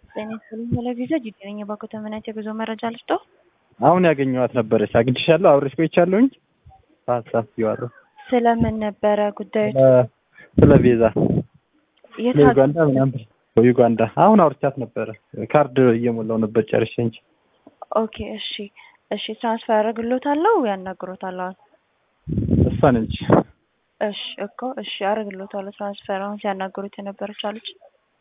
ጤና ይስጥልኝ ቴሌቪዥን ጂጂ ነኝ። የባንኩ ተመናጭ የጉዞ መረጃ ልስጠው። አሁን ያገኘኋት ነበረች። አግኝቼሻለሁ፣ አብሬሽ ቆይቻለሁኝ። በሀሳብ ይዋለሁ ስለምን ነበረ ጉዳዩ? ስለ ቪዛ የት ለዩጋንዳ ምናምን ዩጋንዳ አሁን አውርቻት ነበረ። ካርድ እየሞላው ነበር ጨርሼ እንጂ ኦኬ፣ እሺ፣ እሺ። ትራንስፈር አደርግሎታለሁ ያናግሮታል። አሁን እሷን እንጂ እሺ፣ እኮ እሺ፣ አደርግሎታለሁ ትራንስፈር። አሁን ሲያናግሩት የነበረች አለች።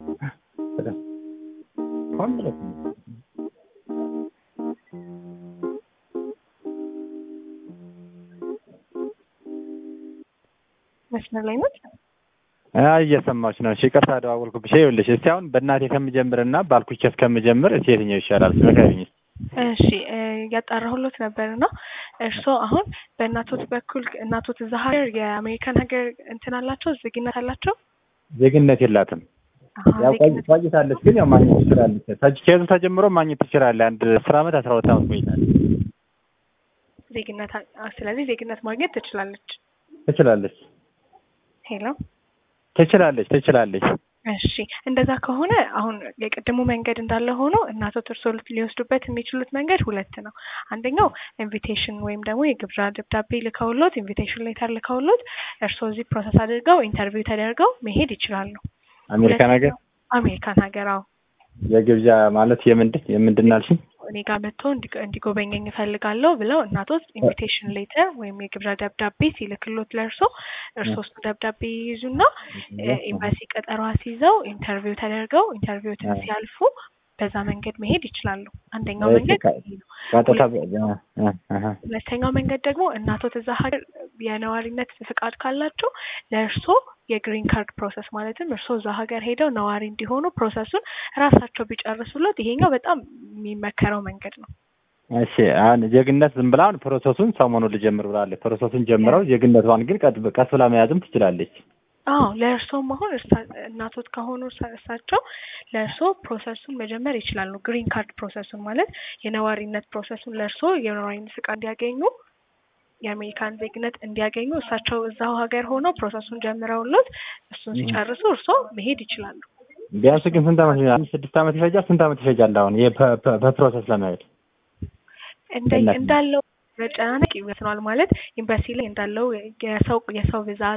መስመር ላይ ነች። አይ እየሰማች ነው። እሺ ይቅርታ ደዋወልኩብሽ። ይኸውልሽ እስቲ አሁን በእናቴ ከምጀምርና ባልኩሽ እስከምጀምር እስቲ የትኛው ይሻላል? ስለካኝ እሺ ያጣራሁሎት ነበር እና እርስዎ አሁን በእናቶት በኩል እናቶት እዛ ሀገር የአሜሪካን ሀገር እንትን አላቸው ዜግነት አላቸው? ዜግነት የላትም። አሀ፣ ያው ዜግነት ቆይታለች፣ ግን ያው ማግኘት ትችላለች። ተጅ- ከዙ ተጀምሮ ማግኘት ትችላለች። አንድ አስር ዓመት አስራ ሁለት ዓመት ቆይታለች። ዜግነት አ- ስለዚህ ዜግነት ማግኘት ትችላለች። ትችላለች፣ ሄሎ ትችላለች፣ ትችላለች። እሺ እንደዛ ከሆነ አሁን የቅድሙ መንገድ እንዳለ ሆኖ እናቶት እርስዎ ሊት- ሊወስዱበት የሚችሉት መንገድ ሁለት ነው። አንደኛው ኢንቪቴሽን ወይም ደግሞ የግብዣ ደብዳቤ ልከውሎት ኢንቪቴሽን ሌተር ልከውሎት እርስዎ እዚህ ፕሮሰስ አድርገው ኢንተርቪው ተደርገው መሄድ ይችላሉ። አሜሪካን ሀገር አሜሪካን ሀገር አዎ የግብዣ ማለት የምንድን የምንድን አልሽኝ? እኔ ጋር መጥቶ እንዲ- እንዲጎበኘኝ እፈልጋለሁ ብለው እናቶት ኢንቪቴሽን ሌተር ወይም የግብዣ ደብዳቤ ሲልክሎት ለእርሶ እርሶ እሱ ደብዳቤ ይይዙና እ፣ ኤምባሲ ቀጠሮ አስይዘው ኢንተርቪው ተደርገው ኢንተርቪውትን ሲያልፉ በዛ መንገድ መሄድ ይችላሉ። አንደኛው እሺ፣ መንገድ ከ- ይሄ ነው። ቀጥታ በ- እ- እህ። ሁለተኛው መንገድ ደግሞ እናቶት እዛ ሀገር የነዋሪነት ፍቃድ ካላቸው ለእርሶ የግሪን ካርድ ፕሮሰስ ማለትም እርሶ እዛ ሀገር ሄደው ነዋሪ እንዲሆኑ ፕሮሰሱን ራሳቸው ቢጨርሱሎት ይሄኛው በጣም የሚመከረው መንገድ ነው። እሺ አሁን ዜግነት ዝም ብላ አሁን ፕሮሰሱን ሰሞኑን ልጀምር ብላለች። ፕሮሰሱን ጀምረው ዜግነቷን ግን ቀጥ ቀስ ብላ መያዝም ትችላለች። አዎ ለእርሶም አሁን እርሳ- እናቶት ከሆኑ እርሳ- እሳቸው ለእርሶ ፕሮሰሱን መጀመር ይችላሉ። ግሪን ካርድ ፕሮሰሱን ማለት የነዋሪነት ፕሮሰሱን ለእርሶ የነዋሪነት ፍቃድ እንዲያገኙ የአሜሪካን ዜግነት እንዲያገኙ እሳቸው እዛው ሀገር ሆነው ፕሮሰሱን ጀምረውሎት እሱን ሲጨርሱ እርሶ መሄድ ይችላሉ። ቢያንስ ግን ስንት ዓመት ይፈጃል? ስድስት ዓመት ይፈጃል? ስንት ዓመት ይፈጃል? አሁን ይሄ በ- በ- በፕሮሰስ ለመሄድ እንደ እናት ነው። እንዳለው መጨናነቅ ይወስነዋል ማለት ኤምባሲ ላይ እንዳለው የሰው የሰው ብዛት